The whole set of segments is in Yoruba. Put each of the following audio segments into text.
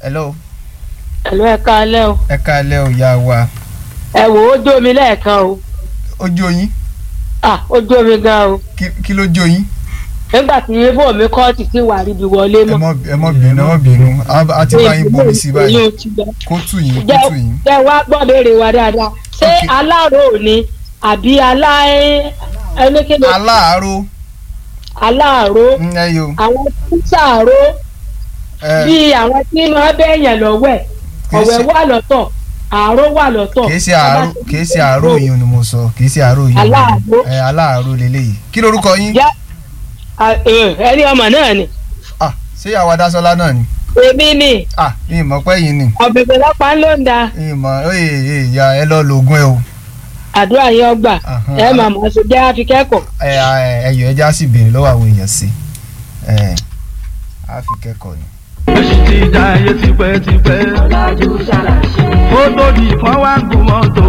hello ẹ̀lú ẹ̀ka alẹ́ o ẹ káalẹ́ o ìyá wa ẹ wò ó jó mi lẹ́ẹ̀kan o ó jó yín ah ó jó mi gan o Kí- kí ló jó yín nígbà tí ibo mi kọ́ ti ti wà níbi wọlé ẹ mọ́. mọ́ ẹ mọ́ bínú ẹ mọ́ bínú A- a ti bá yín bomi sí báyìí Èyí ò ti gbà. kó tù yín kó jẹ́ tù yín jẹ́ wá gbọ́ béèrè wa dáadáa ṣé Ok. aláàrò ni àbí alá ẹnikẹ́ni aláàárọ̀ aláàrò ń ẹ yo àwọn tí sàárò ẹ bíi àwọn tí máa bẹ́ẹ̀yàn lọ́wẹ̀ Kì í ọ̀wẹ̀ ṣe- wà lọ́tọ̀ àárò wà lọ́tọ̀. kì í ṣe àárọ̀ kì í ṣe àárọ̀ yìí ni mo sọ kì í ṣe àárọ̀ yìí Aláàárọ̀. ẹ aláàárọ̀ lélẹ́yìí kí lorúkọ yín Jẹ́ à, ẹ, ẹni ọmọ náà ni ah ṣé ìyàwó adásọlá náà ni èmi ni ah ìmọ̀ pẹ́ yìí ni ọ̀bẹ̀bẹ̀ lọ́pàá ló ń da ìmọ̀ oye ìyá ẹ lọ lògùn ẹ o àdúrà yín ọgbà Ahán. ẹ mà mọ̀ ṣe jẹ́ àfi kẹ́kọ̀ọ́. ẹ ẹ ẹyọ ẹja sì béèrè lọ́wọ́ àwọn èèyàn sí ẹ á fi kẹ́kọ̀ọ́ ni. èsì ti da ayé tipẹ́tipẹ́. ó tó di kan wá gùn mọ́tò.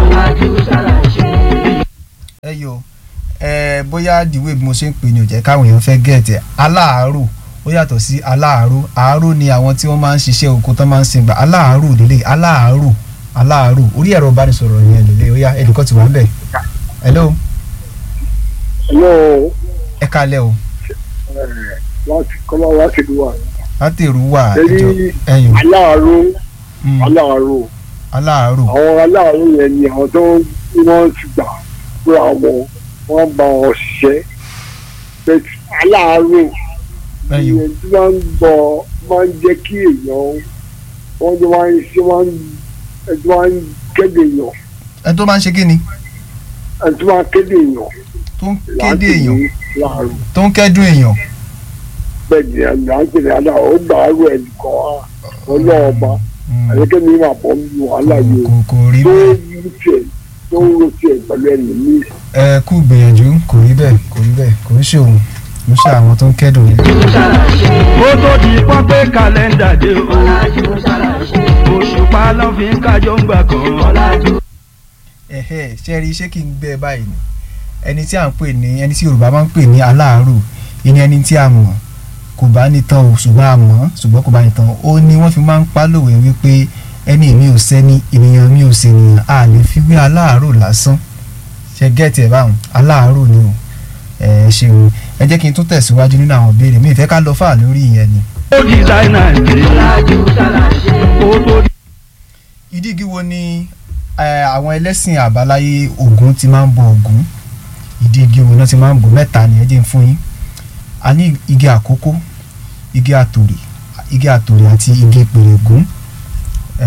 ẹ yọ ẹ bóyá dìwé bí mo ṣe ń pè ní òjẹ́ káwọn èèyàn fẹ́ gẹ̀ẹ́tẹ̀ aláàárò ó yàtọ̀ sí aláàárò àárò ni àwọn tí wọ́n máa ń ṣiṣẹ́ oko tán máa ń sin gbà aláàárò lélẹ̀ aláàárò aláàárò orí ẹ̀rọ ìbánisọ̀rọ̀ yẹn lélẹ̀ ó yá ẹnìkan ti wà ń bẹ̀ hello Hello, ẹ kalẹ̀ o láti kọ́lá láti lù wá. láti èrú wà Lórí ẹjọ ẹyìn aláàárọ̀ mm, aláàárọ̀ aláàárò àwọn aláàárọ̀ yẹn ni àwọn tó ń wọ́n ti gbà pé àwọn wọ́n bá wọn ṣiṣẹ́. Bẹ́ẹ̀ aláàárọ̀ ẹyìn ìyẹn tí wọ́n ń gbọ́ máa ń jẹ́ kí èèyàn wọ́n ti máa ń ṣe máa ń ẹ̀ tí wọ́n ń kéde èèyàn ẹ tó máa ń ṣe kí ni ẹ̀ tí wọ́n á kéde èèyàn tó ń kéde èèyàn láàárọ̀. tó ń kẹ́dùn èèyàn Bẹ́ẹ̀ ni ẹ̀ là ń pè ní aláàárọ̀ ó gbà á rò ẹ̀ nìkan ọlọ́ọ̀ba Mm, àyẹ̀kẹ́ mi máa bọ̀ nínú wàhálà yìí o. kò kò rí tó bẹ́ẹ̀ ń tiẹ̀ tó ń ro tiẹ̀ pẹ̀lú ẹni mi. ẹ kú gbìyànjú kò rí bẹ́ẹ̀ kò rí bẹ́ẹ̀ kò ń ṣe òun kò ń ṣe àwọn tó ń kẹ́dùn yẹn. ó tó di kan pé kàlẹ́ndà dé o. òṣùpá ló fi ń kájọ ń gbà kan. ẹ̀hẹ́ ṣe rí ṣé kí n gbé ẹ báyìí ni ẹni tí à ń pè ní ẹni tí Yorùbá máa ń pè ní aláàárò ìní ẹni tí a mọ̀ kò bá ní tán o ṣùgbọ́n a mọ̀ ṣùgbọ́n kò bá ní tán ó ní wọ́n fi máa ń pa lòwe wípé ẹni mi ò sẹ́ni ènìyàn mi ò sènìyàn a lè fi wé aláàárò lásán ṣe gẹ́ẹ̀tì ẹ̀ báwọn aláàárò ni o ẹ ṣeun ẹ jẹ́ kí n tún tẹ̀síwájú nínú àwọn ìbéèrè mi ìfẹ́ ká lọ fà lórí ìyẹn ni. ó dìsáínà dé. ó tó di ìdí igi wo ni eh, àwọn ẹlẹ́sìn àbáláyé Ògún ti máa ń bọ Ògún ìdí igi wo náà ti máa ń bọ mẹ́ta ni ẹ jẹ́ n fún yín a ní igi àkókó igi àtòrè igi àtòrè àti igi pèrègún